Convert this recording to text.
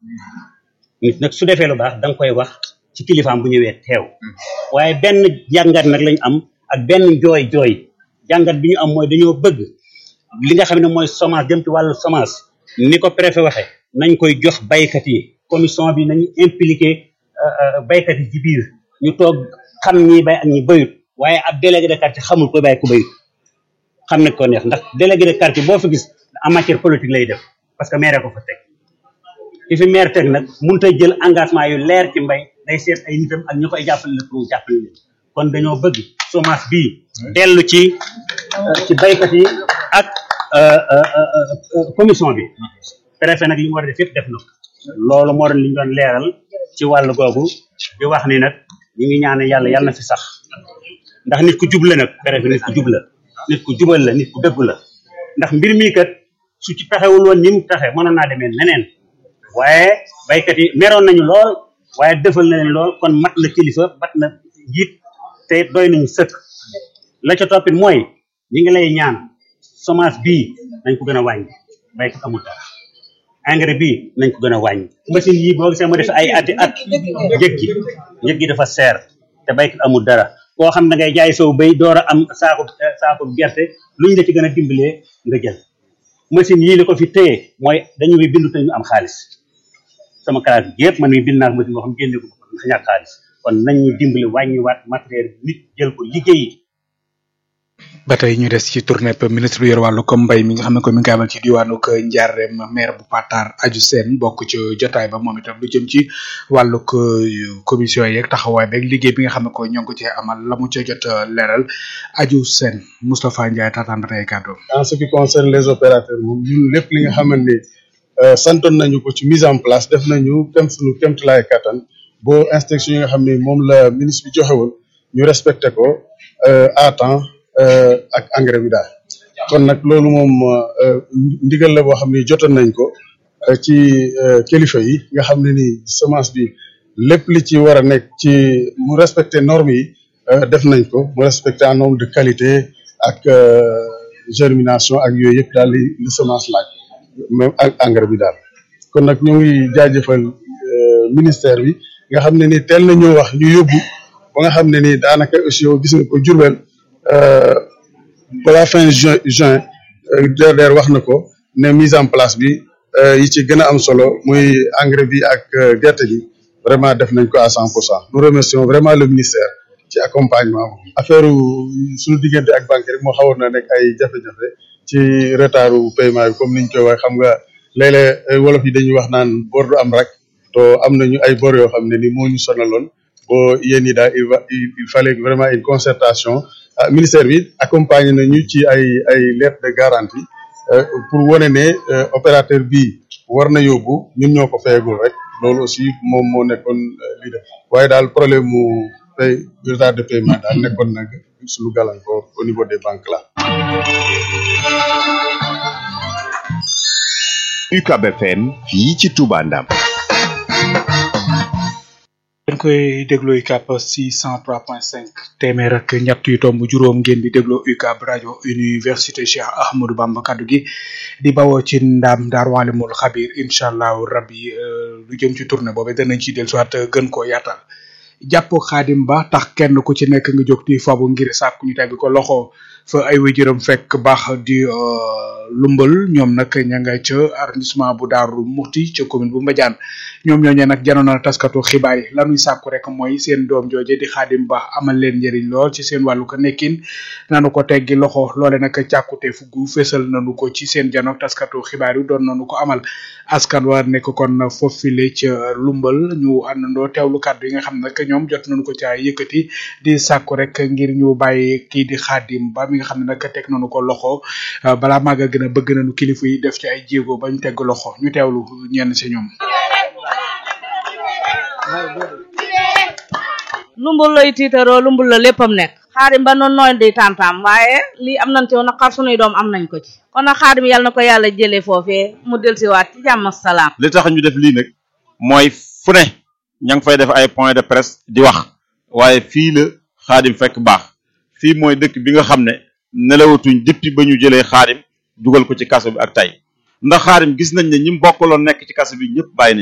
nit nag su defee lu baax da nga koy wax ci kilifaam bu ñëwee teew waaye benn jàngat nag lañ am ak benn jooy jooy jàngat bi ñu am mooy dañoo bëgg li nga xam ne mooy semence jëm ci wàllu semence ni ko préfet waxee nañ koy jox baykat yi commission bi nañu impliqué baykat yi ci biir ñu toog xam ñi bay ak ñi bayut waaye ab délégué de quartier xamul ko bay ku bayut xam ne ko neex ndax délégué de quartier boo fi gis en matière politique lay def parce que maire ko fa teg ki fi maire teg nag mënut a jël engagement yu leer ci mbay day seet ay nitam ak ñu koy jàppale la pour mu jàppale leen kon dañoo bëgg semence bii dellu ci ci baykat yi ak commission bi préfet nag li mu war a def yëpp def na ko loolu moo doon li ñu doon leeral ci wàllu googu di wax ni nag ñu ngi ñaan yàlla yàlla na fi sax ndax nit ku jub la nag préfet nit ku jub la nit ku jubal la nit ku dëggu la ndax mbir mii kat su ci taxewul woon ni mu taxe mënoon naa demee neneen waaye baykat yi meroon nañu lool waaye defal na leen lool kon mat la kilifa mat na jiit te doy nañu sëkk la ca toppit mooy ñi ngi lay ñaan semence bii nañ ko gën a wàññi baykat amul dara engrais bii nañ ko gën a wàññi machine yi boo gisee ma def ay ati at njëg gi njëg gi dafa seer te baykat amul dara koo xam da ngay jaay sow bay door a am saako saako gerte luñ la ci gën a dimbalee nga jël machine yii li ko fi téye mooy dañu muy bindu te ñu am xaalis sama classe bi yëpp man mi bind naa ko machine boo xam génne ko ndax ñàkk xaalis kon nañ ñu dimbali wàññiwaat matériel nit jël ko liggéeyi ba tey ñu des ci tournée ministre bi yor wàllu ko mbay mi nga xam ne ko mi ngi koy amal ci diwaanu ko Ndiarème maire bu Patar aju seen bokk ci jotaay ba moom itam lu jëm ci wàllu ko commission yeeg taxawaay beeg liggéey bi nga xam ne ko ñoo ngi ko cee amal la mu ca jot leeral aju seen Moustapha Ndiaye taataan ba tey kàddu. en ce qui concerne les opérateurs moom ñun lépp li nga xamante ni santoon nañu ko ci mise en place def nañu kem suñu kéemtulaay kattan boo instruction yi nga xam ne moom la ministre bi joxe woon ñu respecté ko à temps. ak engrais bi daal kon nag loolu moom ndigal la boo xam ne jotoon nañ ko ci kilifa yi nga xam ne ni semence bi lépp li ci war a nekk ci mu respecter normes yi def nañ ko mu respecter un nombre de qualité ak germination ak yooyu yëpp daal li li semence laaj même ak engrais bi daal kon nag ñu ngi jaajëfal ministère bi nga xam ne ni teel na ñoo wax ñu yóbbu ba nga xam ne ni daanaka aussi yow gis nga ko Jurbel balaa fin juin juin DRDR wax na ko ne mise en place bi yi ci gën a am solo muy engrais bi ak gerte gi vraiment def nañ ko à cent pour cent nous remercions vraiment le ministère ci accompagnement affaire suñu diggante ak banque rek moo xawoon na nekk ay jafe-jafe ci retardu paiement bi comme niñ koy wax xam nga léeg-léeg wolof yi dañuy wax naan bor du am rek to am nañu ay bor yoo xam ne ni moo ñu sonaloon bo yéen ñi daal il va il fallait vraiment une concertation ah ministère bi accompagné nañu ci ay ay lettre de garantie pour wane ne opérateur bi war na yóbbu ñun ñoo ko fayagul rek loolu aussi moom moo nekkoon lii def waaye daal problème mu pay retard de paiement daal nekkoon nag suñu gàllankoor au niveau des banques là. UCAB FM fii ci Touba Ndam. dañ koy déglu UCAB 603.5 téeméer ak ñett yu tomb juróom ngeen di déglu UCAB rajo université Cheikh Ahmadou Bamba kaddu gi di bawoo ci ndam daar waalimul xabir incha allahu rabbi lu jëm ci tournée boobu danañ ci del soit gën koo yaatal jàpp xaadim ba tax kenn ku ci nekk nga jóg di fabu ngir sàkku ñu tegg ko loxo fa ay wéjëram fekk baax di lumbal ñoom nag ña nga ca arrondissement bu daaru muxti ca commune bu Mbadiane ñoom ñooñee nag janoon na taskatu xibaar yi lanuy sàkku rek mooy seen doom jooje di xaadim ba amal leen njëriñ lool ci seen wàllu ko nekkin nanu ko teggi loxo loole nag càkkute fuggu fésal nanu ko ci seen janook taskatu xibaar yi doon nanu ko amal askan wa nekk kon foofile ca lumbal ñu àndandoo teewlu kàddu yi nga xam ne nag ñoom jot nañu ko ca yëkkati di sàkku rek ngir ñu bàyyi kii di xaadim ba mi nga xam ne nag teg nañu ko loxo balaa maaga gën a bëgg nañu kilifa yi def ci ay jéego bañ tegg loxo ñu teewlu ñenn si ñoom lumbul lay tiitaroo lumbul la léppam nekk xaadim ba noonu nooy di tantam waaye lii am nañ ci woon naqar sunuy doom am nañ ko ci kon nag xaadim yàlla na ko yàlla jëlee foofee mu delsiwaat ci jàmm ak salaam li tax ñu def lii nag mooy fu ne ña ngi fay def ay point de presse di wax waaye fii la xaadim fekk baax fii mooy dëkk bi nga xam ne nelawatuñ depuis ba ñu jëlee xaadim dugal ko ci kaso bi ak tey ndax xaadim gis nañ ne ñi mu bokkaloon nekk ci kaso bi ñëpp bàyyi nañ